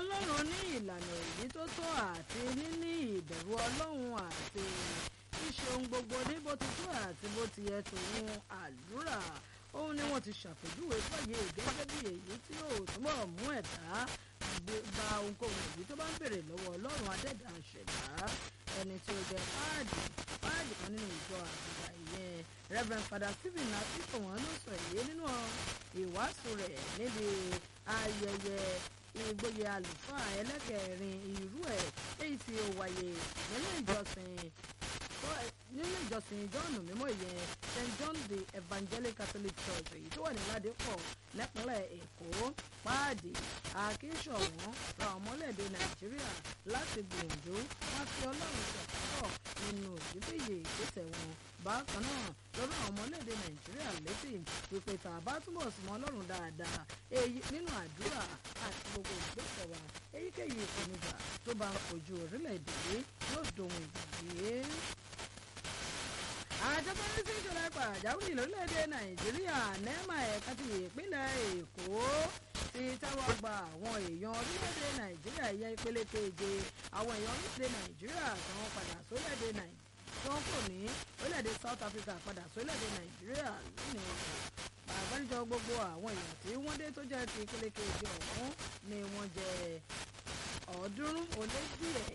ọlọ́run ní ìlànà èyí tó tó àti níní ìbẹ̀rù ọlọ́run àti ṣíṣe ohun gbogbo ní bó ti tó àti bó ti yẹ tòun àdúrà òun ni wọ́n ti ṣàpèjúwe fọ́yé gẹ́gẹ́ bí èyí tí yóò túbọ̀ mú ẹ̀dá gba ohunkóhun èyí tó bá ń bèrè lọ́wọ́ ọlọ́run adẹ́dà ṣẹ̀dá ẹni tí ó jẹ́ páàdì páàdì kan nínú ìjọ àgbà ìyẹn Reverend Father Stephen akíkọ̀wọ́n ló sọ èyí nínú ìwàásù rẹ̀ níbi ayẹyẹ ìgboyè àlùfáà ẹlẹ́kẹ̀rin irú ẹ̀ èyí tí ó wáyé nílé ìjọsìn nílé ìjọsìn john mímọ́ ìyẹn st john the evangelical catholic church èyí tó wà ní ládìpọ̀ nípínlẹ̀ èkó páàdì akínṣọ̀wọ́n ra ọmọlẹ́dẹ̀ nàìjíríà láti gbìyànjú wọn fi ọlọ́run ṣàkóso nínú ìdíbìyè ìgbésẹ̀ wọn bákan náà lọ́rọ̀ àwọn ọmọlẹ́dẹ̀ nàìjíríà létí wípé tá a bá túbọ̀ súnmọ́ ọlọ́run dáadáa èyí nínú àdúrà àti gbogbo ìgbésẹ̀ wa èyíkéyìí ìpèníjà tó bá ojú orílẹ̀-èdè yìí yóò dohun ìgbàgbé àjọ tó ń rí sí ìṣẹ̀lẹ̀ pàjáwìrì lórílẹ̀‐èdè nàìjíríà nẹ́ẹ̀mà ẹ̀ka ti ìpínlẹ̀ èkó ti tẹ́wọ́ gba àwọn èèyàn orílẹ̀‐èdè nàìjíríà yẹ ìpele keje àwọn èèyàn orílẹ̀‐èdè nàìjíríà tí wọ́n padà sórílẹ̀‐èdè nàìjíríà tí wọ́n kò ní orílẹ̀‐èdè south africa padà sórílẹ̀‐èdè nàìjíríà lónìí àgbáríjọ gbogbo àwọn èèyàn tí wọ́n dé tó jẹ́ ti ìpele keje ọ̀hún ni wọ́n jẹ́ ọ̀ọ́dúnrún ó lé díẹ̀